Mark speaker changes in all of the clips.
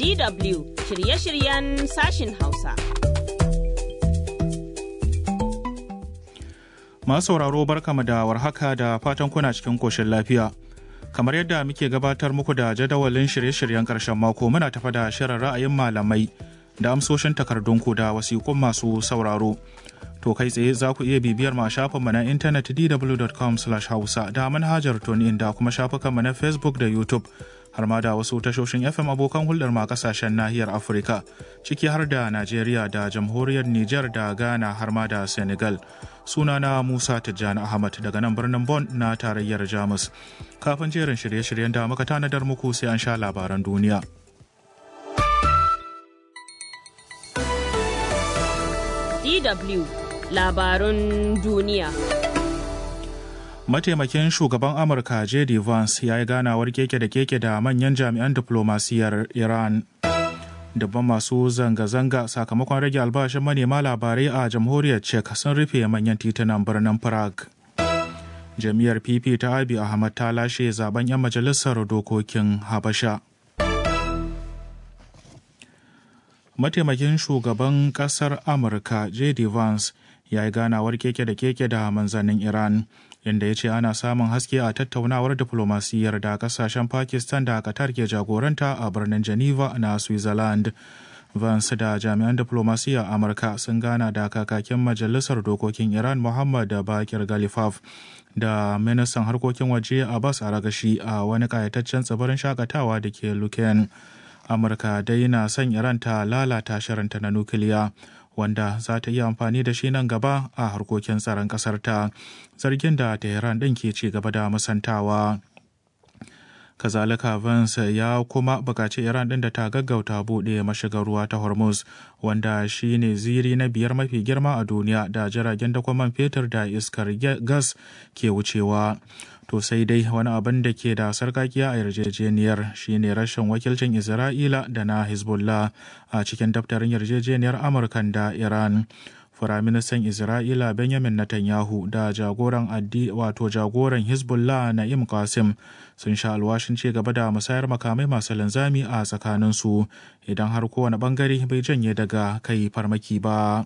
Speaker 1: DW shirye-shiryen sashin Hausa.
Speaker 2: Masu sauraro barkama da warhaka da fatan kuna cikin koshin lafiya. Kamar yadda muke gabatar muku da jadawalin shirye-shiryen ƙarshen mako muna tafa da shirin ra'ayin malamai da amsoshin takardunku da wasiƙun masu sauraro. To kai tsaye za ku iya bibiyar ma shafinmu na intanet dw.com hausa da manhajar tunin da kuma shafukanmu na Facebook da YouTube har ma da wasu tashoshin FM abokan hulɗar ma kasashen nahiyar Afirka ciki har da Najeriya da jamhuriyar Nijar da Ghana har ma da Senegal. Sunana Musa Tijjani Ahmad daga nan birnin Bon na tarayyar Jamus. Kafin jerin shirye-shiryen da muka tanadar muku sai an sha labaran duniya.
Speaker 1: DW labarun duniya.
Speaker 2: Mataimakin shugaban Amurka J.D. Vance ya yi ganawar keke da keke da manyan jami'an diplomasiyar Iran. Dabban masu zanga-zanga sakamakon rage albashin manema labarai a jamhuriyar Czech sun rufe manyan titunan birnin Prague. Jami'ar PP ta Abi Ahmad ta lashe zaben 'yan majalisar dokokin Habasha. Mataimakin shugaban kasar Amurka J.D. Vance ya yi ganawar keke da keke da manzannin Iran. inda ya ce ana samun haske a tattaunawar diflomasiyyar da kasashen pakistan da qatar ke jagoranta a birnin geneva na switzerland vance da jami'an diflomasiyya amurka sun gana da kakakin majalisar dokokin iran muhammad da bakir galifaf da ministan harkokin waje abbas aragashi a wani kayataccen tsibirin shakatawa da ke luken amurka dai na son iran ta lalata shirinta na nukiliya wanda za ta yi amfani da shi nan gaba a harkokin tsaron ƙasar ta zargin da tehran ɗin ke ci gaba da musantawa kazalika Vance ya kuma bukaci iran ɗin da ta gaggauta buɗe mashigar ruwa ta hormuz wanda shi ne ziri na biyar mafi girma a duniya da jiragen dakon fetur da iskar gas ke wucewa to sai dai wani abin da ke da sarkakiya a yarjejeniyar shine rashin wakilcin isra'ila da na hezbollah a cikin daftarin yarjejeniyar amurkan da iran firaministan isra'ila benjamin netanyahu da jagoran addi wato jagoran hezbollah na'im qasim sun sha alwashin ci gaba da musayar makamai masu linzami a tsakaninsu idan har kowane bangare bai janye daga kai farmaki ba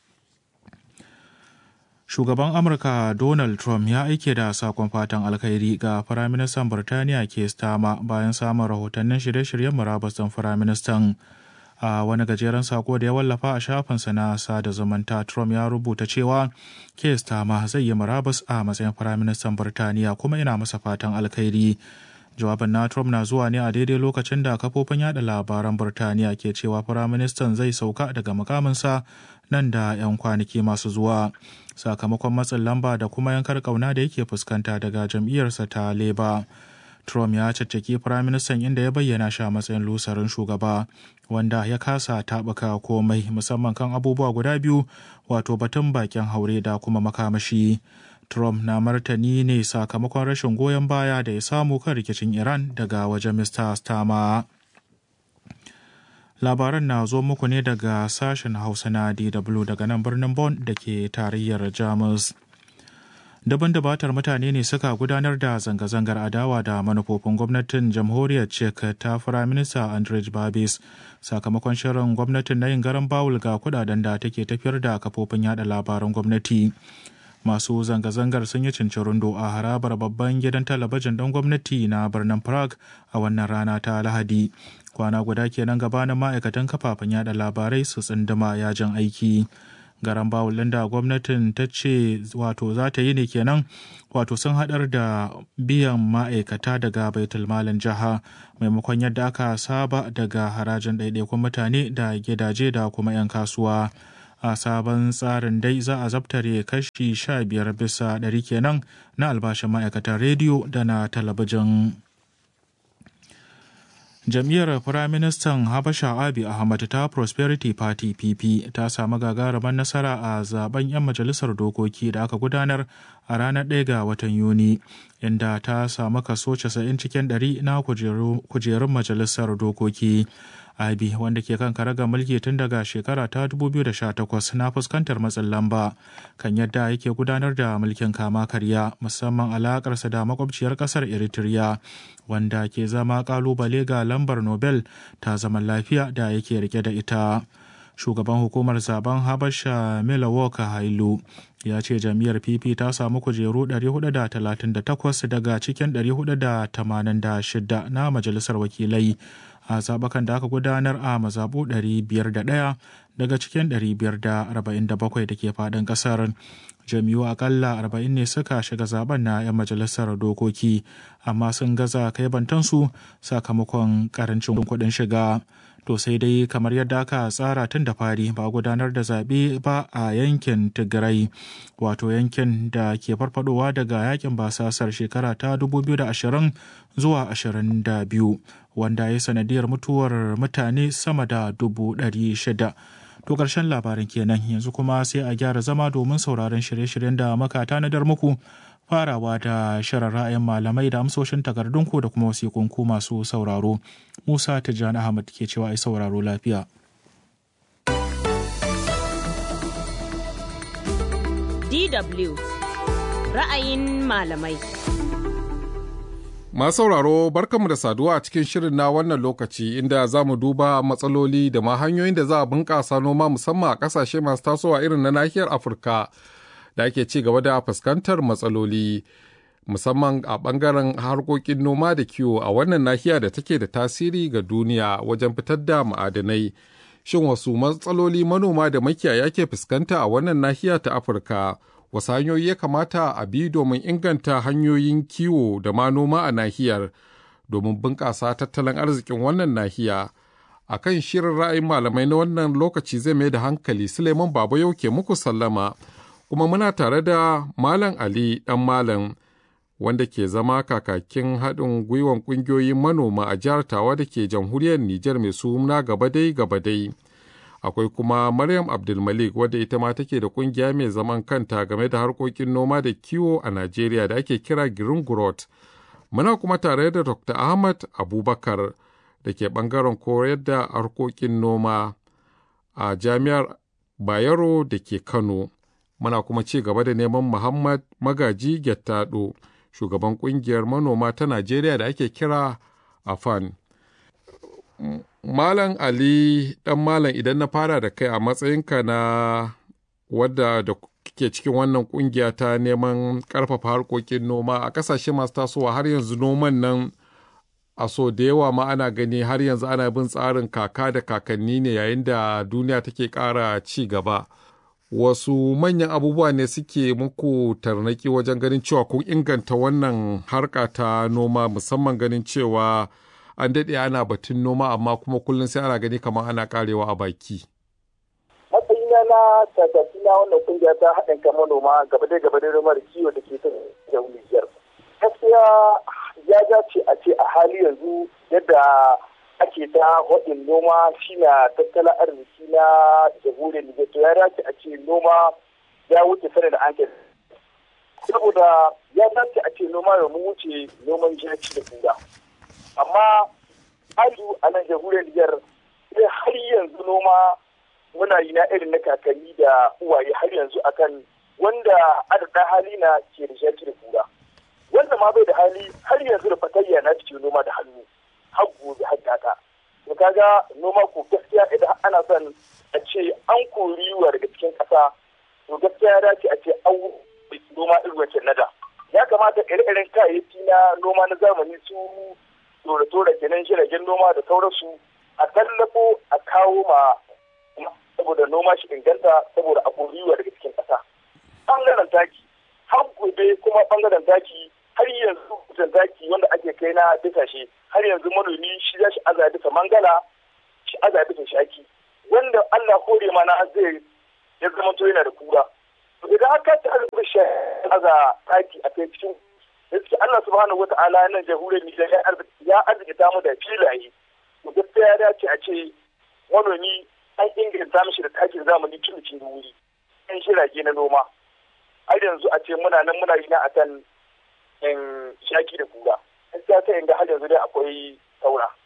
Speaker 2: shugaban amurka donald trump ya aike da sakon fatan alkhairi ga firaministan birtaniya ke stama bayan samun rahotannin shirye-shiryen murabus ɗin firaministan a wani gajeren sako da ya wallafa a shafinsa na sada zumunta trump ya rubuta cewa ke stama zai yi murabus a matsayin firaministan birtaniya kuma ina masa fatan alkhairi jawabin na trump na zuwa ne a daidai lokacin da kafofin yada labaran birtaniya ke cewa firaministan zai sauka daga mukaminsa nan da 'yan kwanaki masu zuwa sakamakon matsin lamba da kuma yankar kauna da yake fuskanta daga jam'iyyarsa ta leba trump ya caccaki firaministan inda ya bayyana shi a matsayin lusarin shugaba wanda ya kasa taɓuka komai musamman kan abubuwa guda biyu wato batun bakin haure da kuma makamashi trump na martani ne sakamakon rashin goyon baya da ya samu kan rikicin iran daga wajen mr stama labaran na zo muku ne daga sashen hausa na dw daga nan birnin Bon da ke tarayyar jamus daban dabatar mutane ne suka gudanar da zanga-zangar adawa da manufofin gwamnatin jamhuriyar czech ta firaminista andrej babis sakamakon shirin gwamnatin na yin garan bawul ga kudaden da take tafiyar da kafofin yada labaran gwamnati masu zanga-zangar sun yi cincirundo a harabar babban gidan talabijin ɗin gwamnati na birnin prague a wannan rana ta lahadi kwana guda kenan gabanin ma'aikatan kafafen yada labarai su tsinduma yajin aiki garan bawulin da gwamnatin ta ce wato za ta yi ne kenan wato sun haɗar da biyan ma'aikata daga baitulmalin jiha maimakon yadda aka saba daga harajin ɗaiɗaikun mutane da gidaje da kuma 'yan kasuwa a sabon tsarin dai za a zabtare kashi sha biyar bisa ɗari kenan na albashin ma'aikatan rediyo da na talabijin jam'iyyar firaministan habasha abi ahmad ta prosperity party pp ta samu gagarumar nasara a zaben 'yan majalisar dokoki da aka gudanar a ranar 1 ga watan yuni inda ta samu kaso 90 cikin 100 na kujerun majalisar dokoki abi wanda ke kan karaga mulki tun daga shekara ta 2018 na fuskantar matsin lamba kan yadda yake gudanar da mulkin kama karya musamman alakarsa da makwabciyar kasar eritrea wanda ke zama kalubale ga lambar nobel ta zaman lafiya da yake rike da ita shugaban hukumar zaben habasha milwaukee hailu ya ce jam'iyyar pp ta samu kujeru 438 daga cikin 486 na majalisar wakilai a zaɓukan da aka gudanar a mazaɓu 501 daga cikin 547 da ke faɗin ƙasar jami'u akalla 40 ne suka shiga zaben na 'yan majalisar dokoki amma sun gaza kai bantansu sakamakon karancin kuɗin shiga to sai dai kamar yadda aka tsara tun da fari ba gudanar da zaɓe ba a yankin tigray wato yankin da ke farfadowa daga yakin basasar shekara ta 2020 zuwa 22 wanda ya sanadiyar mutuwar mutane sama da dubu shida. To ƙarshen labarin kenan yanzu kuma sai a gyara zama domin sauraron shirye-shiryen da muka tanadar muku farawa da shirin ra'ayin malamai da amsoshin takardunku da kuma wasiƙunku masu sauraro. Musa Tijjani Ahmad ke cewa ai sauraro lafiya.
Speaker 1: DW ra'ayin malamai.
Speaker 3: Masu sauraro barkanmu da saduwa a cikin shirin na wannan lokaci inda za mu duba matsaloli da ma hanyoyin da za a bunƙasa noma musamman a ƙasashe masu tasowa irin na nahiyar Afirka da ake ci gaba da fuskantar matsaloli musamman a ɓangaren harkokin noma da kiwo a wannan nahiya da take da tasiri ga duniya wajen fitar da ma'adanai. Shin wasu matsaloli manoma da makiyaya ke fuskanta a wannan nahiya ta Afirka? wasu hanyoyi ya kamata a bi domin inganta hanyoyin kiwo da ma noma a nahiyar domin bunƙasa tattalin arzikin wannan nahiya a kan shirin ra'ayin malamai na wannan lokaci zai mai da hankali suleiman baba yau ke muku sallama kuma muna tare da malam ali dan malam wanda ke zama kakakin haɗin gwiwan ƙungiyoyin manoma a jihar tawa da ke jamhuriyar nijar mai suna gabadai gabadai akwai kuma Maryam Abdulmalik wadda ita ma take da kungiya mai zaman kanta game da harkokin noma da kiwo a Najeriya da ake kira Green Growth. Muna kuma tare da Dr. Ahmad Abubakar da ke bangaren koyar da harkokin noma a Jami'ar Bayero da ke Kano. Muna kuma ci gaba da neman Muhammad Magaji Gettado, shugaban kungiyar manoma ta Najeriya da ake kira AFAN. Malam Ali ɗan Malam idan na fara da kai a matsayinka na wadda da ke cikin wannan kungiya ta neman ƙarfafa harkokin noma a ƙasashe masu tasowa har yanzu noman nan a so da yawa ma ana gani har yanzu ana bin tsarin kaka da kakanni ne yayin da duniya take ƙara ci gaba. Wasu manyan abubuwa ne suke muku tarnaki wajen ganin cewa kun inganta wannan harka ta noma musamman ganin cewa an daɗe ana batun noma amma kuma kullum sai ana gani kamar ana karewa a baki.
Speaker 4: matsayina na kakaki na wannan kungiya ta haɗin kan manoma gaba da gaba da noma da kiwo da ke ta Nijar. Gaskiya ya dace a ce a hali yanzu yadda ake ta haɗin noma shi na tattalin arziki na jamhuriyar Nijar to ya dace a ce noma ya wuce sanar da an saboda ya dace a ce noma ya mu wuce noman jaki da kura. amma azu a nan jamhuriyar Nijar sai har yanzu noma muna yi na irin na kakanni da uwaye har yanzu akan wanda adada hali na ke da shaki da kura wanda ma bai da hali har yanzu da fatayya na cikin noma da hannu har gobe har gata to kaga noma ko gaskiya idan ana son a ce an kori yiwa daga cikin ƙasa to gaskiya ya dace a ce an noma irin wancan nada ya kamata ire-iren kayayyaki na noma na zamani su tora-tora kenan jiragen noma da sauransu a tallafo a kawo ma saboda noma shi inganta saboda a koriwa daga cikin ƙasa. Ɓangaren taki, har gobe kuma ɓangaren taki har yanzu kusan taki wanda ake kai na bisashe har yanzu manomi shi za shi aza bisa mangala shi aza bisa shaki wanda Allah kore mana zai ya zama to yana da kura. Idan haka ta aza bisa aza taki a kai cikin gaskiya Allah subhanahu wa ta'ala nan jamhuriyar Nijar ya arzikita mu da filaye to gaskiya ya dace a ce manomi an inganta mishi da takin zamani tun cikin wuri an shirage na noma har yanzu a ce muna nan muna yi na akan in shaki da kura gaskiya sai inda har yanzu dai akwai saura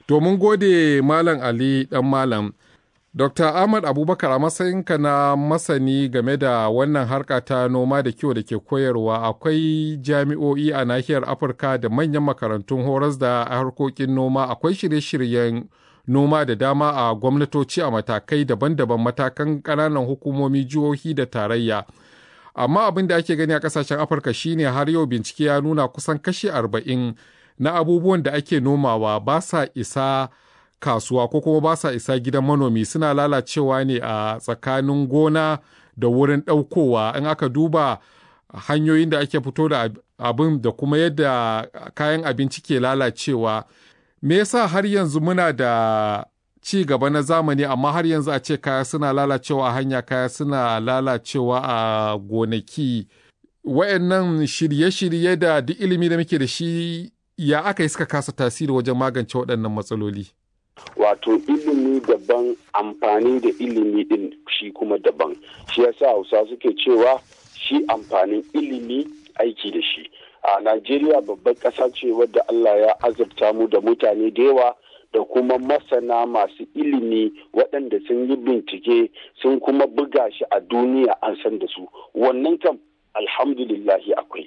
Speaker 3: To mun gode Malam Ali ɗan Malam. Dr. Ahmad Abubakar a matsayinka na masani game da wannan harka ta noma da kiwo da ke koyarwa akwai jami'o'i a nahiyar Afirka da manyan makarantun horas da harkokin noma akwai shirye-shiryen noma da dama a gwamnatoci a matakai daban-daban matakan ƙananan hukumomi jihohi da tarayya. Amma abin da ake gani a ƙasashen Afirka shine har yau bincike ya nuna kusan kashi arba'in na abubuwan da ake nomawa ba sa isa kasuwa ko kuma ba sa isa gidan manomi suna lalacewa ne a tsakanin gona da wurin ɗaukowa in aka duba hanyoyin da ake fito da abin da kuma yadda kayan abinci ke lalacewa me yasa har yanzu muna da ci gaba na zamani amma har yanzu a ce kaya suna lalacewa a hanya kaya suna lalacewa a gonaki wayannan shirye-shirye da duk ilimi da muke da shi ya aka yi suka kasa tasiri wajen magance waɗannan matsaloli
Speaker 5: wato ilimi daban amfani da ilimi din shi kuma daban shi yasa hausa suke cewa shi amfanin ilimi aiki da shi a najeriya babbar ƙasa ce wadda allah ya azurta mu da mutane da yawa da kuma masana masu ilimi waɗanda sun yi bincike sun kuma buga shi a duniya an san da su wannan kam alhamdulillahi akwai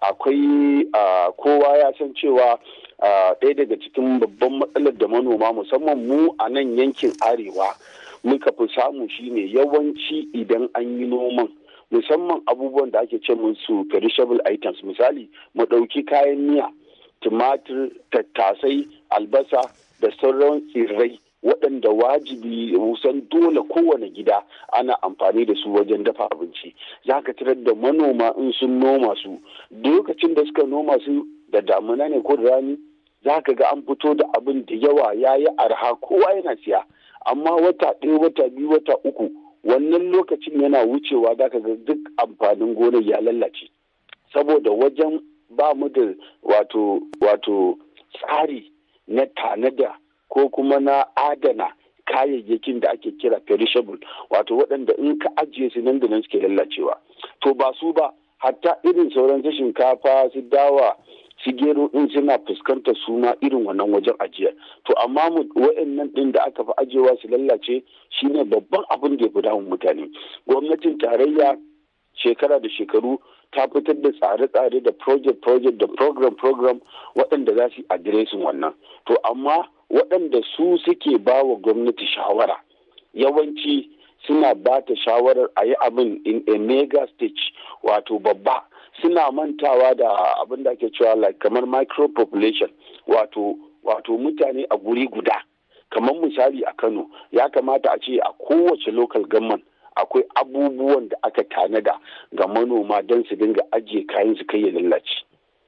Speaker 5: akwai kowa ya san cewa ɗaya daga cikin babban matsalar da manoma musamman mu a nan yankin arewa muka fi samu shine yawanci idan an yi noman musamman abubuwan da ake ce musu perishable items misali mu ɗauki kayan miya tumatir tattasai albasa da sauran tsirrai waɗanda wajibi kusan dole kowane gida ana amfani da su wajen dafa abinci za ka tarar da manoma in sun noma su lokacin da suka noma su da damuna ne ko da rani za ka ga an fito da abin da yawa ya yi arha kowa yana siya amma wata ɗaya wata biyu wata uku wannan lokacin yana wucewa za ka ga duk amfanin gonar ya lallace saboda wajen ba mu da wato wato tsari na tanada ko kuma na adana kayayyakin da ake kira perishable wato waɗanda in ka ajiye su nan da nan suke lallacewa to ba su ba hatta irin sauran su shinkafa su dawa su gero din suna fuskantar su ma irin wannan wajen ajiyar to amma mu wa'annan din da aka fi ajiyewa su lallace shine babban abin da ya fi damun mutane gwamnatin tarayya shekara da shekaru ta fitar da tsare-tsare da project-project da program-program waɗanda za su yi adiresin wannan to amma waɗanda su suke ba wa gwamnati shawara yawanci suna ba ta shawarar a yi abin in a mega stage wato babba suna mantawa da abin da ake cewa like kamar micro population wato wato mutane a guri guda kamar misali a kano ya kamata a ce a kowace local government akwai abubuwan da aka tanada ga manoma don su dinga ajiye kayan su kai ya lallace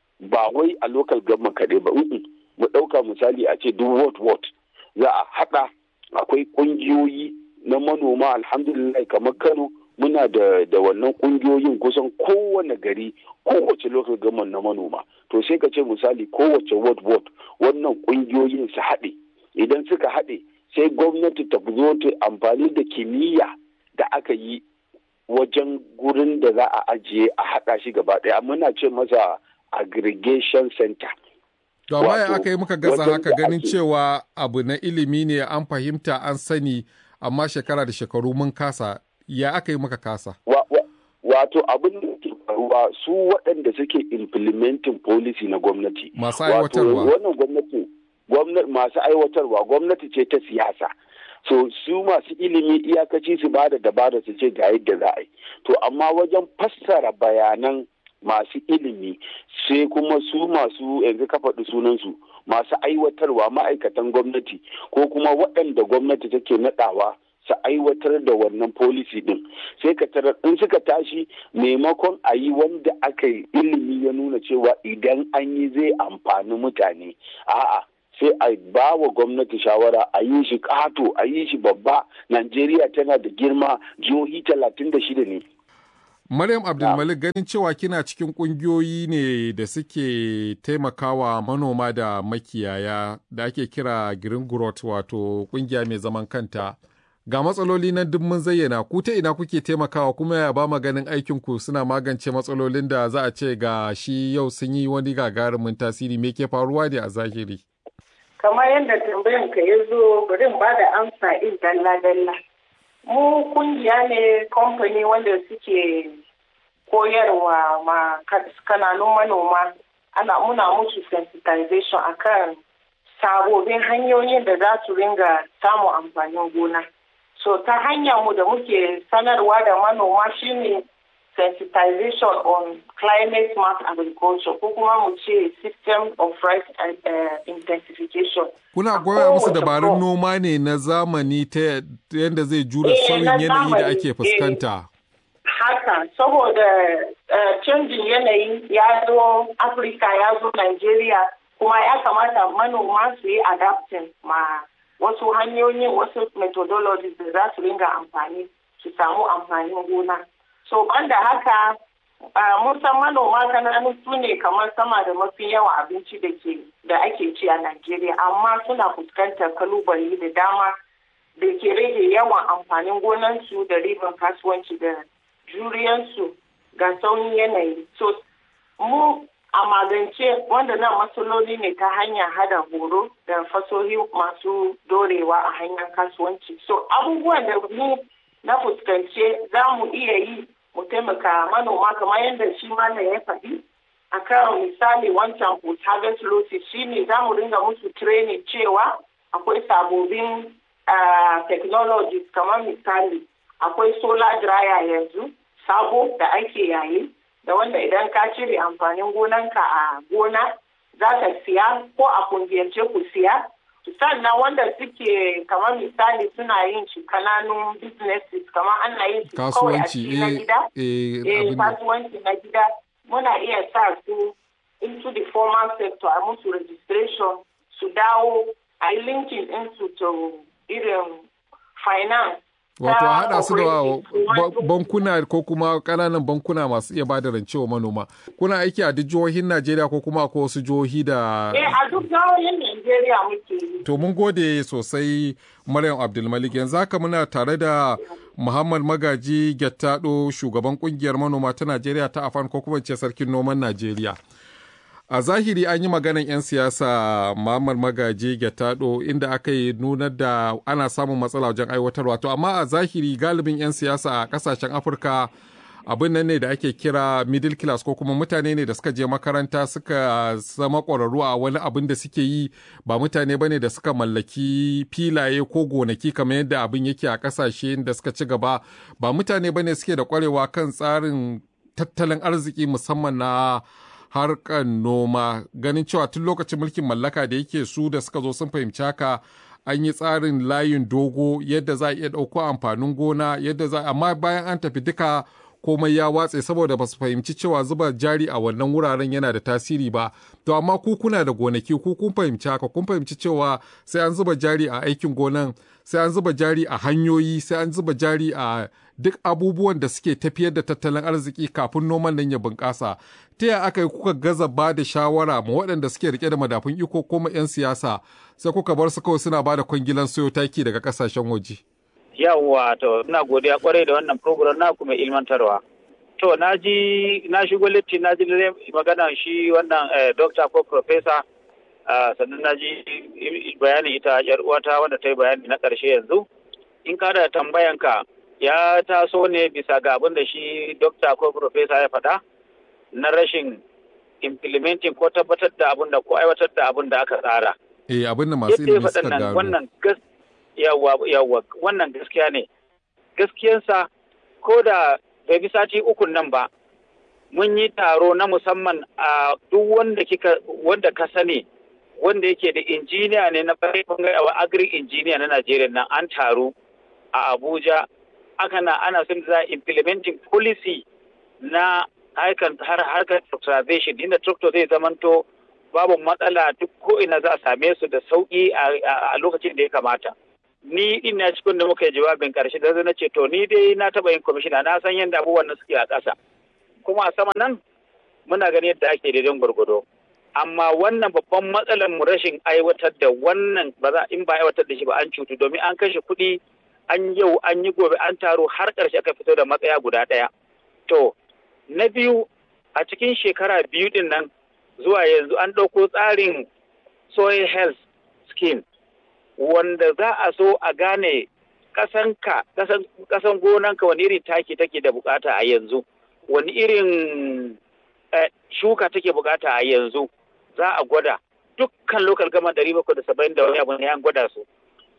Speaker 5: ba wai a local government kaɗai ba mu ɗauka misali a ce duk ward ward za a haɗa akwai ƙungiyoyi na manoma alhamdulillah kamar kano muna da da wannan ƙungiyoyin kusan kowane gari kowace local government na manoma to sai ka ce misali kowace ward ward wannan ƙungiyoyin su haɗe idan suka haɗe sai gwamnati ta zo ta amfani da kimiyya da aka yi wajen gurin da za a ajiye a haɗa shi gaba ɗaya muna ce masa aggregation center
Speaker 3: To amma ya aka yi muka gaza haka ganin cewa abu na ilimi ne an fahimta an sani amma shekara da shekaru mun kasa ya aka yi muka kasa.
Speaker 5: Wato abin da ke faruwa su waɗanda suke implementing policy na gwamnati.
Speaker 3: Masu aiwatarwa.
Speaker 5: Wannan gwamnati masu aiwatarwa gwamnati ce ta siyasa. So su masu ilimi iyakaci su ba da dabara su ce ga yadda za a yi. To amma wajen fassara bayanan masu ilimi sai kuma su masu yanzu ka faɗi sunansu masu aiwatarwa ma'aikatan gwamnati ko kuma waɗanda gwamnati take naɗawa su aiwatar da wannan policy din sai ka tarar in suka tashi maimakon a yi wanda aka yi ilimi ya nuna cewa idan an yi zai amfani mutane a'a sai a ba wa gwamnati shawara a yi shi ƙato a yi shi babba najeriya tana da girma jihohi talatin da shida ne
Speaker 3: Maryam Abdulmalik ganin cewa kina cikin kungiyoyi ne da suke taimakawa manoma da makiyaya da ake kira Green Growth wato kungiya mai zaman kanta. Ga matsaloli na duk mun zayyana ku ta ina kuke taimakawa kuma ya ba ganin aikin ku suna magance matsalolin da za a ce ga shi yau sun yi wani gagarumin tasiri me ke faruwa ne a zahiri.
Speaker 6: kamar yadda tambayan ka ya zo bari in ba da amsa in dalla-dalla. Mu kungiya ne kamfani wanda suke koyarwa ma kananun manoma ana muna musu sensitization akan sabobin hanyoyin da za su ringa samun amfanin gona. So ta hanyar mu da muke sanarwa da manoma shine sensitization on climate smart agriculture ko kuma mu ce system of rice uh, intensification.
Speaker 3: Kuna goya musu dabarun noma ne na zamani ta yadda zai jura sauyin yanayi da ake fuskanta.
Speaker 6: Haka, saboda canjin yanayi ya zo Afirka ya zo Nigeria kuma ya kamata manoma su yi adapting ma wasu hanyoyin wasu methodologies da za su ringa amfani su samu amfanin gona. So banda haka mun san manoma kananu su ne kamar sama da mafi yawan abinci da ke da ake ci a Najeriya amma suna fuskantar kalubale da dama da ke rage yawan amfanin gonansu da riban kasuwanci da juriyansu ga sauyin yanayi. So mu a magance wanda nan matsaloli ne ta hanyar hada horo da fasohi masu dorewa a hanyar kasuwanci. So abubuwan da mu na fuskance za mu iya yi mu taimaka manoma kamar yadda shi mana ya faɗi a kan misali wancan post harvest losses shi ne za mu ringa musu training cewa akwai sabobin technologies kamar misali akwai solar dryer yanzu sabo da ake yayi da wanda idan ka cire amfanin gonanka a gona za ka siya ko a kungiyance ku siya sannan wanda suke kamar misali suna yin shi kananun businesses kamar ana yin shi kawai a cikin na gida eh kasuwanci na gida muna iya sa su into the formal sector a musu registration su dawo a yi linkin ɗinsu to irin finance
Speaker 3: Wato a haɗa su da bankuna ko kuma ƙananan bankuna masu iya bada rance wa manoma. Kuna aiki a duk jihohin Najeriya ko kuma ko wasu jihohi da...
Speaker 6: Eh a duk jihohin Najeriya muke yi.
Speaker 3: To mun gode sosai Maryam Abdulmalik yanzu haka muna tare da Muhammad Magaji Gyattado shugaban kungiyar manoma ta Najeriya ta Afan ko kuma ce sarkin noman Najeriya. a zahiri an yi maganan 'yan siyasa Muhammad Magaji Gyattado inda aka yi nunar da ana samun matsala wajen aiwatarwa to amma a zahiri galibin 'yan siyasa a kasashen Afirka abin nan ne da ake kira middle class ko kuma mutane ne da suka je makaranta suka zama ƙwararru a wani abin da suke yi ba mutane ba ne da suka mallaki filaye ko gonaki kamar yadda abin yake a ƙasashe da suka ci gaba ba mutane ba ne suke da ƙwarewa kan tsarin tattalin arziki musamman na harkar noma ganin cewa tun lokacin mulkin mallaka da yake su da suka zo sun fahimci haka an yi tsarin layin dogo yadda za a iya ɗauko amfanin gona yadda za amma bayan an tafi duka komai ya watse saboda ba su fahimci cewa zuba jari a wannan wuraren yana da tasiri ba to amma ku kuna da gonaki ku kun fahimci haka kun fahimci cewa sai an zuba jari a aikin gonan sai an zuba jari a hanyoyi sai an zuba jari a duk abubuwan da suke tafiyar da tattalin arziki kafin noman nan ya bunƙasa ta yaya aka yi kuka gaza ba da shawara ma waɗanda suke rike da madafun iko ko ma 'yan siyasa sai kuka bar su kawai suna ba da kwangilan soyo taki daga ƙasashen waje.
Speaker 7: yawwa to ina godiya kwarai da wannan program na kuma ilmantarwa to na ji na shigo litti na ji magana shi wannan doctor ko professor sannan na ji bayanin ita yar uwata wanda ta yi bayani na ƙarshe yanzu in ka da tambayanka ya taso ne bisa ga abin da shi doctor ko professor ya faɗa na rashin implementing ko tabbatar da abin da ko aiwatar da abin da aka tsara.
Speaker 3: Eh abin da masu ilimi suka gano.
Speaker 7: Wannan yawwa yawwa wannan gaskiya ne gaskiyansa ko da bai bi sati ukun nan ba mun yi taro na musamman a duk wanda kika wanda ka sani wanda yake da injiniya ne na bangare agri injiniya na Najeriya nan an taru a Abuja aka na ana son za implementing policy na harkar harkar tractorization inda tractor zai zamanto babu matsala duk ko ina za a same su da sauki a lokacin da ya kamata. ni din na cikin da muka yi jawabin karshe da na ce to ni dai na taba yin kwamishina na san yadda abubuwan nan suke a ƙasa kuma a sama nan muna ganin yadda ake daidan gwargwado amma wannan babban matsalar mu rashin aiwatar da wannan ba za in ba aiwatar da shi ba an cutu domin an kashe kuɗi an yau an yi gobe an taro har ƙarshe aka fito da matsaya guda ɗaya to na biyu a cikin shekara biyu din nan zuwa yanzu an ɗauko tsarin soil health scheme wanda za a so a gane kasanka kasan gonanka wani irin taki take da bukata a yanzu wani irin shuka take bukata a yanzu za a gwada dukkan local gama ɗari bakwai da saba'in da wani abu ne an gwada su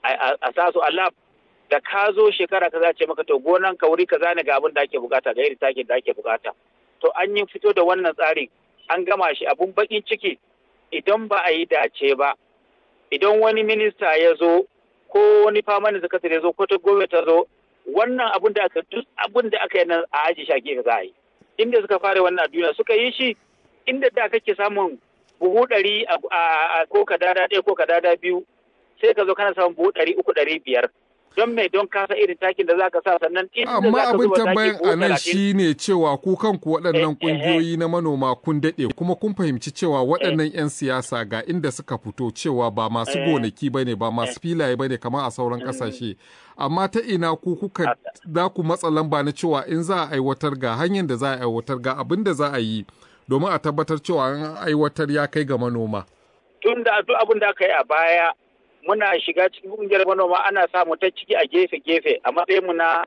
Speaker 7: a sa su a lab da ka zo shekara ka za ce maka to gonan ka wuri ka zane ga abin da ake bukata ga irin takin da ake bukata to an yi fito da wannan tsarin an gama shi abun bakin ciki idan ba a yi dace ba idan wani minista ya zo ko wani famanin sakatare ya zo ko ta gwamnati ta zo wannan abun da aka duk abun da aka yi nan a aji shage ka za a yi inda suka fara wannan a duniya suka yi shi inda da kake samun buhu ɗari a ko ka dada ɗaya ko ka dada biyu sai ka zo kana samun buhu ɗari uku ɗari biyar don mai don kasa irin takin da zaka sa sannan inda
Speaker 3: amma
Speaker 7: zaka
Speaker 3: abin
Speaker 7: zuba taki
Speaker 3: tambayan
Speaker 7: buhu
Speaker 3: a nan
Speaker 7: talatin
Speaker 3: shine cewa ku kanku waɗannan
Speaker 7: Eh, eh, eh.
Speaker 3: ƙungiyoyi na manoma kun daɗe kuma kun fahimci cewa waɗannan 'yan siyasa ga inda suka fito cewa ba masu
Speaker 7: Eh.
Speaker 3: gonaki ba ne ba masu filaye ba ne kamar a sauran ƙasashe amma ta ina ku kuka za ku matsa lamba na cewa in za a aiwatar ga hanyar da za a aiwatar ga abin da za a yi domin a tabbatar cewa an aiwatar ya kai ga manoma.
Speaker 7: tun da duk abin da aka yi a baya muna shiga cikin kungiyar manoma ana samu ta ciki a gefe-gefe a matsayin mu na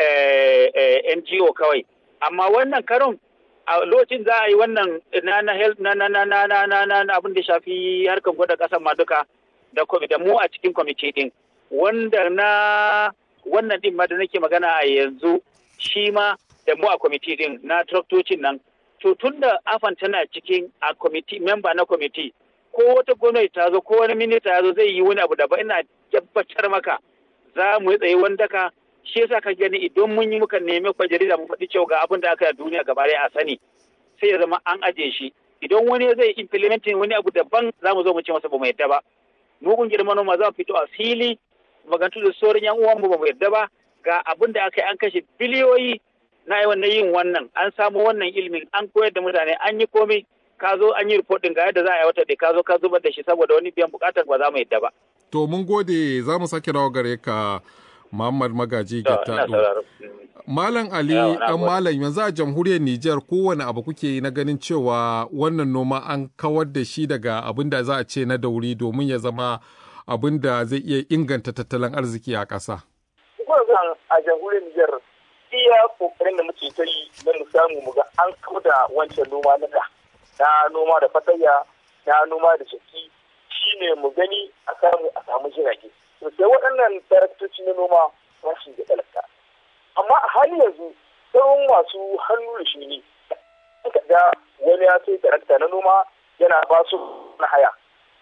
Speaker 7: eh, eh, NGO kawai amma wannan karon a lokacin za a yi wannan na na health na na na na na na na na abin da shafi harkar gwada kasan ma duka da kwami- da mu a cikin kwamiti din wanda na wannan din ma da nake magana a yanzu shi ma da mu a kwamiti din na traktocin nan to tun da afan tana cikin a kwamiti memba na kwamiti ko wata gwamnati ta zo ko wani minista ya zo zai yi wani abu da ba ina tabbatar maka za mu yi tsaye wanda ka shi yasa ka gani idan mun yi muka nemi kwa jarida mu faɗi cewa ga abin da aka yi a duniya gaba ɗaya a sani sai ya zama an aje shi idan wani zai implementing wani abu daban za mu zo mu ce masa ba mu yadda ba mu kungiyar manoma za mu fito a fili magantu da sauran yan uwanmu ba mu yadda ba ga abin da aka yi an kashe biliyoyi na yi wannan yin wannan an samu wannan ilimin an koyar da mutane an yi komai ka zo an yi report din ga yadda za a yi wata da ka zo ka zubar da shi saboda wani biyan bukatar ba za mu yadda ba.
Speaker 3: To mun gode za mu sake dawo gare ka Muhammad Magaji
Speaker 7: To, ina
Speaker 3: Gittado.
Speaker 7: sauraro.
Speaker 3: Malam Ali
Speaker 7: Yawa, na
Speaker 3: dan
Speaker 7: gode.
Speaker 3: Malam yanzu a jamhuriyar Nijar kowane abu kuke yi na ganin cewa wannan noma an kawar da shi daga abin da za a ce na dauri domin ya zama abin da zai iya inganta tattalin arziki a ƙasa.
Speaker 4: Gwamnan a jamhuriyar Nijar iya kokarin da muke ta yi na mu samu mu ga an kauda wancan noma na da na noma da fatayya na noma da shaki shine mu gani a samu a samu jirage. To sai waɗannan taraktoci na noma ba su da talaka. Amma a hali yanzu sauran masu hannu da shi ne. Ka ga wani ya sai tarakta na noma yana ba su na haya.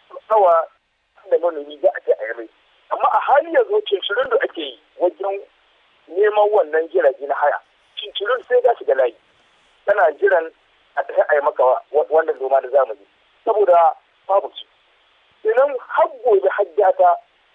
Speaker 4: Nawa da manomi za a je a yi mai. amma a hali yanzu cincirin da ake yi wajen neman wannan jirage na haya cincirin sai ga shiga layi tana jiran a tafi a yi maka wa- wannan noma da zamani saboda babu su idan har gobe hajjata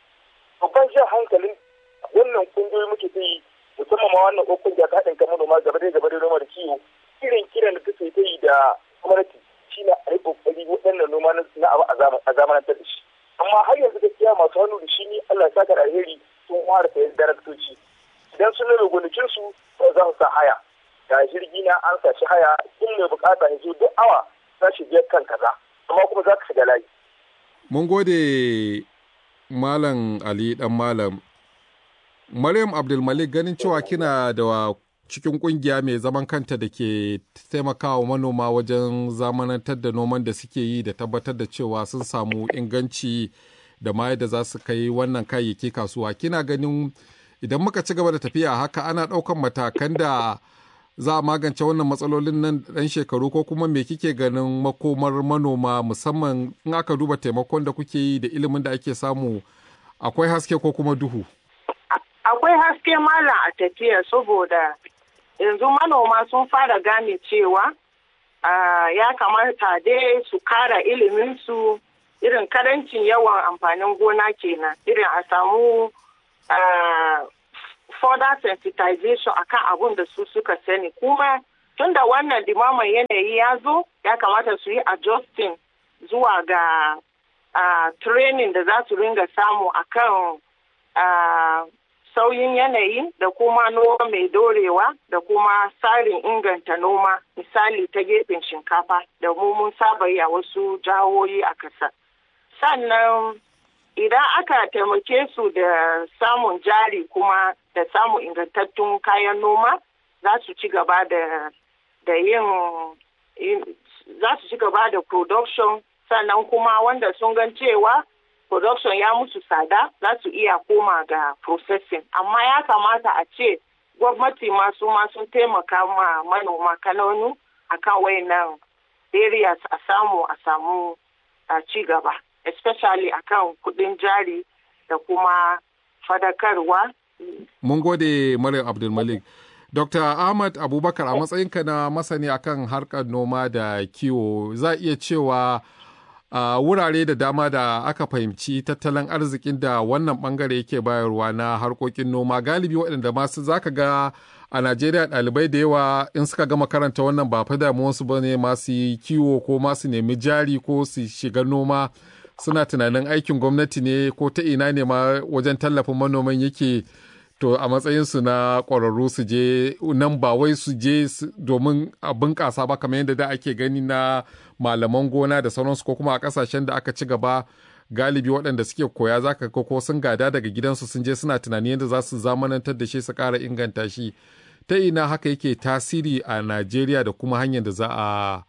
Speaker 4: babban jan hankalin wannan kungiyoyi muke ta yi musamman ma wannan ko kungiya ta haɗin kan manoma gaba da gaba da noma da kiwo irin kiran da take ta yi da gwamnati shine a yi kokari waɗannan noma na na abu a zaman- a zamanantar da shi amma har yanzu gaskiya masu hannu da shi ne Allah ya saka da alheri sun fara sayan daraktoci idan sun nuna gonakin su to za su sa haya ga jirgi na an sa shi haya in mai bukata ya zo duk awa za shi biyar kan kaza amma kuma za ka shiga layi
Speaker 3: Mun gode Malam Ali dan Malam. Maryam Abdulmalik ganin cewa kina da cikin kungiya mai zaman kanta da ke taimakawa manoma wajen zamanantar da noman da suke yi da tabbatar da cewa sun samu inganci da ma yadda za su kai wannan kayayyaki kasuwa. Kina ganin idan muka ci gaba da tafiya haka ana ɗaukan matakan da za a magance wannan matsalolin nan ɗan shekaru ko kuma me kike ganin makomar manoma musamman in aka duba taimakon da kuke yi da ilimin da ake samu akwai haske ko kuma duhu.
Speaker 6: akwai haske malam a tafiya saboda yanzu manoma sun fara gane cewa ah, ya kamata dai su kara iliminsu irin karancin yawan amfanin gona kenan irin a samu ah, further sensitization akan abun da su suka sani kuma tunda wannan dimaman yanayi ya zo ya kamata su yi adjusting zuwa ga ah, training da za su ringa samu akan ah, sauyin yanayi da kuma noma mai dorewa da kuma tsarin inganta noma misali ta gefen shinkafa da mu mun saba yi a wasu jihohi a ƙasa. Sannan idan aka taimake su da samun jari kuma da samun ingantattun kayan noma za su ci gaba da da yin za su ci gaba da production sannan kuma wanda sun gan cewa production ya musu tsada za su iya koma ga processing amma ya kamata a ce gwamnati masu ma sun taimaka ma manoma kananu akan wayannan areas a samu a samu a ci gaba especially akan kudin jari da kuma fadakarwa
Speaker 3: mun gode maryam abdulmalik Dr. Ahmad Abubakar a matsayinka na masani akan harkar noma da kiwo za iya cewa a uh, wurare da dama da aka fahimci tattalin arzikin da wannan bangare yake bayarwa na harkokin noma galibi waɗanda masu zaka ga a Najeriya ɗalibai da yawa in suka gama karanta wannan ba fa damuwarsu ba ne masu yi kiwo ko masu nemi jari ko su shiga noma suna tunanin aikin gwamnati ne ko ta ina ne ma wajen tallafin manoman yake to a matsayinsu na ƙwararru su je nan ba wai su je domin a bunƙasa ba kamar yadda da ake gani na malaman gona da sauransu ko kuma a ƙasashen da aka ci gaba galibi waɗanda suke koya za ka ko sun gada daga gidansu sun je suna tunani yadda za su zamanantar da shi su ƙara inganta shi ta ina haka yake tasiri a najeriya da kuma hanyar da za a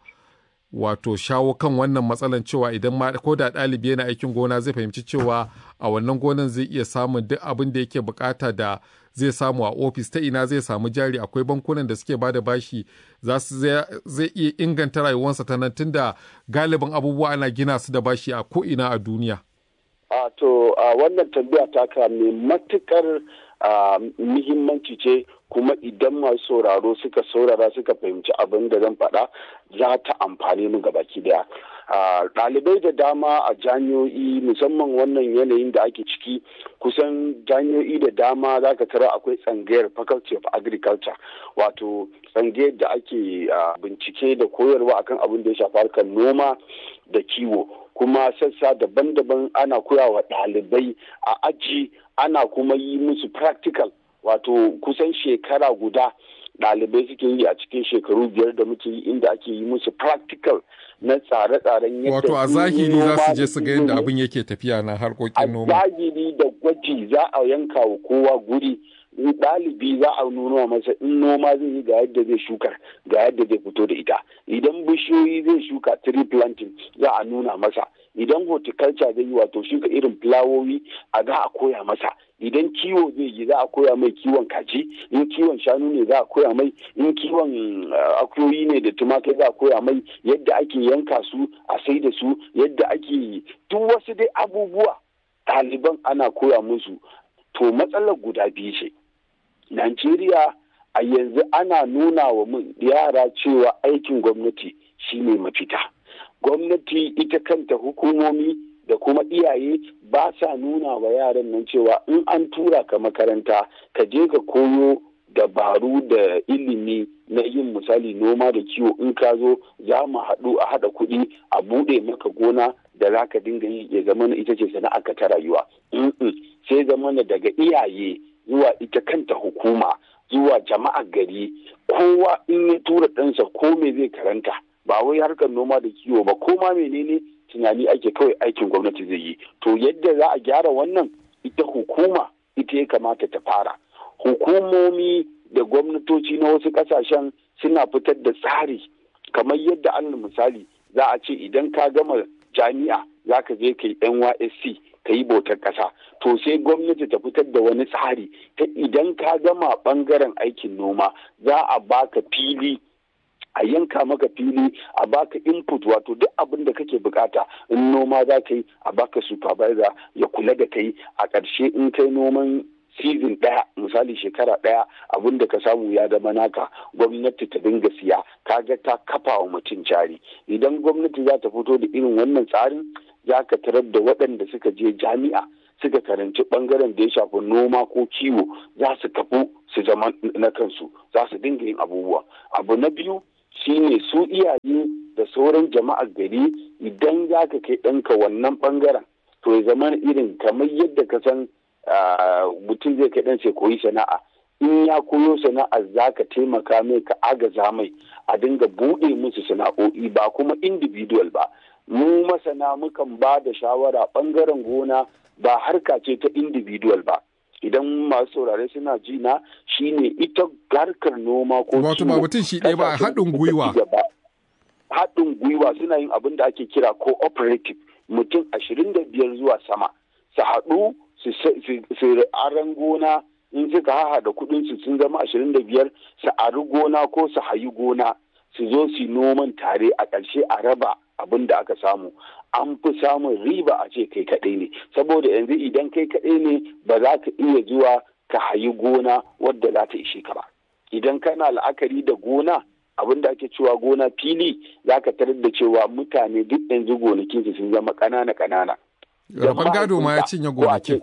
Speaker 3: wato shawo kan wannan matsalan cewa idan ma ko da ɗalibi yana aikin gona zai fahimci cewa a wannan gonan zai iya samun duk abin da yake bukata da zai samu a ofis ta ina zai samu jari akwai bankunan da suke bada bashi za su zai iya inganta rayuwarsa ta nan tunda galibin abubuwa ana gina su da bashi a ko ina a duniya
Speaker 5: a to wannan tambaya taka mai matukar muhimmanci ce kuma idan masu sauraro suka saurara suka fahimci abin da zan faɗa za ta amfani mu gabaki daya ɗalibai da dama a jami'o'i musamman wannan yanayin da ake ciki kusan jami'o'i da dama za ka tara akwai tsangayar faculty of agriculture wato tsangayar da ake bincike da koyarwa akan abin da ya shafi harkar noma da kiwo kuma sassa daban-daban ana koya wa ɗalibai a aji ana kuma yi musu practical wato kusan shekara guda ɗalibai suke yi a cikin shekaru biyar da muke yi inda ake yi musu practical na tsare-tsaren yadda
Speaker 3: wato a zahiri za su je su ga yadda abin yake tafiya na harkokin noma
Speaker 5: a zahiri da gwaji za a yanka wa kowa guri ɗalibi za a nuna masa in noma zai yi ga yadda zai shuka ga yadda zai fito da ita idan bishiyoyi zai shuka tree planting za a nuna masa idan horticulture zai yi wato shuka irin fulawowi a za a koya masa idan kiwo zai yi za a koya mai kiwon kaji in kiwon shanu ne za a koya mai in kiwon akuyoyi ne da tumakai za a koya mai yadda ake yanka su a sai da su yadda ake duk wasu dai abubuwa ɗaliban ana koya musu to matsalar guda biyu ce Najeriya a yanzu ana nuna wa mun yara cewa aikin gwamnati shine mafita. Gwamnati ita kanta hukumomi da kuma iyaye ba sa nuna wa yaran nan cewa in an tura ka makaranta ka je ka koyo dabaru da ilimi na yin misali noma da kiwo in ka zo za mu haɗu a haɗa kuɗi a buɗe maka gona da za ka dinga yi ya zama ita ce sana'arka ta rayuwa. sai zama daga iyaye zuwa ita kanta hukuma zuwa jama'ar gari kowa in ya tura ɗansa ko me zai karanta ba wai harkar noma da kiwo ba ko ma menene tunani ake kawai aikin gwamnati zai yi to yadda za a gyara wannan ita hukuma ita ya kamata ta fara hukumomi da gwamnatoci na wasu ƙasashen suna fitar da tsari kamar yadda alal misali za a ce idan ka gama jami'a za ka je ka yi nysc ka yi bautar ƙasa to sai gwamnati ta fitar da wani tsari ta idan ka gama ɓangaren aikin noma za a baka fili a yanka maka fili a baka input wato duk abin da kake bukata in noma za ka yi a baka supervisor ya kula da kai a ƙarshe in kai noman season ɗaya misali shekara ɗaya abin da ka samu ya zama naka gwamnati ta dinga siya kaga ta kafa wa mutum jari idan gwamnati za ta fito da irin wannan tsarin za ka tarar da waɗanda suka je jami'a suka karanci ɓangaren da ya shafi noma ko kiwo za su kafu su zama na kansu za su dinga yin abubuwa abu na biyu shine su iyaye da sauran jama'ar gari idan za ka kai ɗanka wannan ɓangaren to ya zama irin kamar yadda ka san mutum zai kai ɗansa koyi sana'a in ya koyo sana'a za ka taimaka mai ka agaza mai a dinga buɗe musu sana'o'i ba kuma individual ba mu masana mukan ba da shawara ɓangaren gona ba harka ce ta individual ba idan masu saurare suna ji na shine ita harkar noma ko
Speaker 3: wato ba mutum shi ɗaya ba haɗin gwiwa
Speaker 5: haɗin gwiwa suna yin abin da ake kira cooperative mutum ashirin da biyar zuwa sama su haɗu su aran gona in suka haha da kuɗin su sun zama ashirin da biyar su ari gona ko su hayi gona su zo su noman tare a ƙarshe a raba abin da aka samu an fi samun riba a ce kai kaɗai ne saboda yanzu idan kai kaɗai ne ba za ka iya zuwa ka hayi gona wadda za ta ishe ka ba idan kana la'akari da gona abin da ake cewa gona fili za ka tarar da cewa mutane duk yanzu gonakinsu sun zama ƙanana ƙanana.
Speaker 3: Rabon gado ma ya cinye gonakin.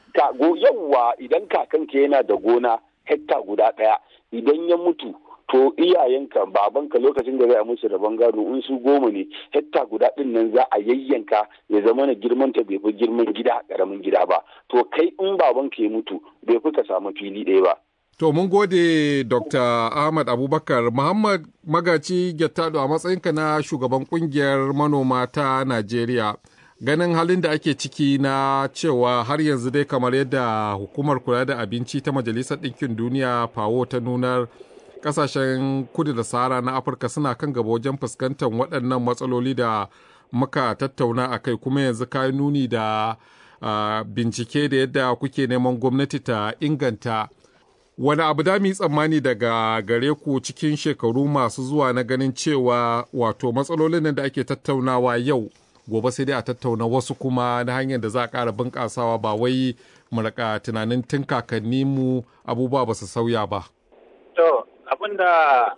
Speaker 5: Yawwa idan kakanka yana da gona hekta guda ɗaya idan ya mutu to iyayenka babanka lokacin da zai musu rabon gado in su goma ne hekta guda ɗin nan za a yayyanka ya zama na girman ta bai fi girman gida ƙaramin gida ba to kai in babanka ya mutu bai fi ka samu fili ɗaya ba.
Speaker 3: To mun gode Dr. Ahmad Abubakar Muhammad Magaci Gettado a matsayinka na shugaban kungiyar manoma ta Najeriya. Ganin halin da ake ciki na cewa har yanzu dai kamar yadda hukumar kula da abinci ta Majalisar Ɗinkin Duniya fawo ta nunar kasashen kudu da sahara na Afirka suna kan gaba wajen fuskantar waɗannan matsaloli da muka tattauna a kai kuma yanzu ka nuni da uh, bincike da yadda kuke neman gwamnati ta inganta wani abu da mu yi tsammani daga gare ku cikin shekaru masu zuwa na ganin cewa wato matsalolin nan da ake tattaunawa yau gobe sai dai a tattauna wasu kuma na hanyar da za a ƙara bunƙasawa ba wai mu raka tunanin tun kakanni mu abubuwa ba su sauya ba.
Speaker 7: To abin da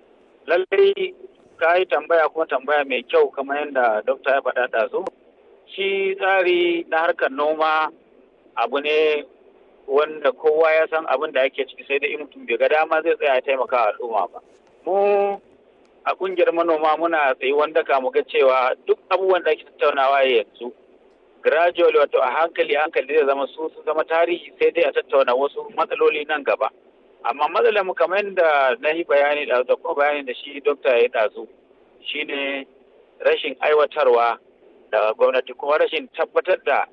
Speaker 7: lallai ka yi tambaya kuma tambaya mai kyau kamar yadda dokta ya faɗa ɗazu. Shi tsari na harkar noma abu ne wanda kowa ya san abin da ake ciki sai da in mutum bai ga dama zai tsaya taimaka al'umma ba. Mu a kungiyar manoma muna tsayi wanda ka mu ga cewa duk abubuwan da ake tattaunawa yanzu gradually wato a hankali hankali zai zama su su zama tarihi sai dai a tattauna wasu matsaloli nan gaba. Amma matsalar mu kamar yadda na yi bayani da kuma bayani da shi dokta ya ɗazu shine rashin aiwatarwa da gwamnati kuma rashin tabbatar da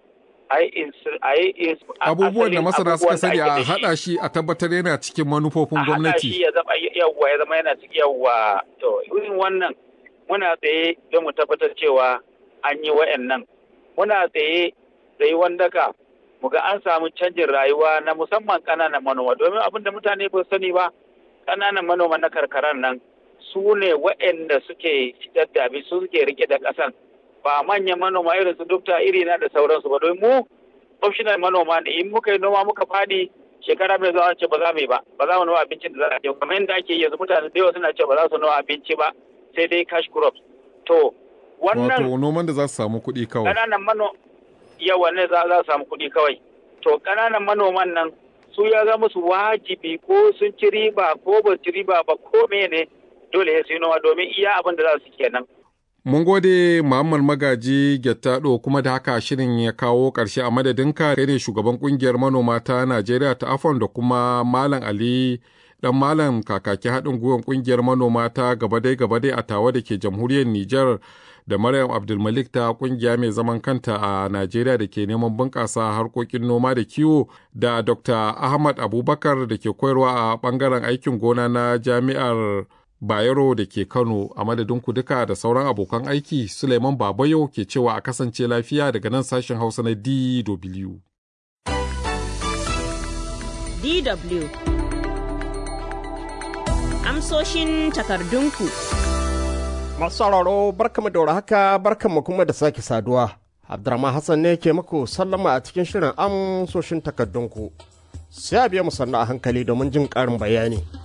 Speaker 3: abubuwan da masana suka sani a haɗa shi a tabbatar yana cikin manufofin gwamnati.
Speaker 7: A shi ya zama yawwa ya zama yana cikin yawwa to irin wannan muna tsaye don mu tabbatar cewa an yi wa'annan muna tsaye tsaye wanda ka mu ga an samu canjin rayuwa na musamman ƙananan manoma domin abin da mutane ba sani ba ƙananan manoma na karkaran nan su ne wa'anda suke fitar da abin su suke rike da ƙasan ba manyan manoma irin su dukta iri na da sauransu ba don mu optional manoma ne in muka yi noma muka fadi shekara mai zuwa ce ba za mu yi ba ba za mu noma abincin da za a je kamar yadda ake yanzu mutane da yawa suna ce ba za su noma abinci ba sai dai cash crops to wannan
Speaker 3: wato noman da za su samu kuɗi kawai
Speaker 7: ƙananan mano yawa ne za su samu kuɗi kawai to ƙananan manoman nan su ya zama su wajibi ko sun ci riba ko ba ci riba ba ko mene dole su yi noma domin iya abin da za su kenan
Speaker 3: Mun gode Muhammad Magaji Gettado kuma da haka shirin ya kawo ƙarshe a madadinka kai ne shugaban ƙungiyar manoma ta Najeriya ta Afon da kuma Malam Ali dan Malam kakaki haɗin gwiwar ƙungiyar manoma ta gabadai gabadai a tawa da ke jamhuriyar Nijar da Maryam Abdulmalik ta ƙungiya mai zaman kanta a Najeriya da ke neman bunƙasa harkokin noma da kiwo da Dr. Ahmad Abubakar da ke koyarwa a ɓangaren aikin gona na jami'ar Bayero da ke Kano a madadin ku duka da sauran abokan aiki Suleiman Babayo ke cewa a kasance lafiya daga nan sashen Hausa na DW.
Speaker 1: DW Amsoshin takardunku
Speaker 8: Masu sauraro barkamu da haka barkamu kuma da sake saduwa. Abdurrahman Hassan ne ke muku sallama a cikin shirin amsoshin takardunku. Sai a biya mu sannu a hankali domin jin ƙarin bayani.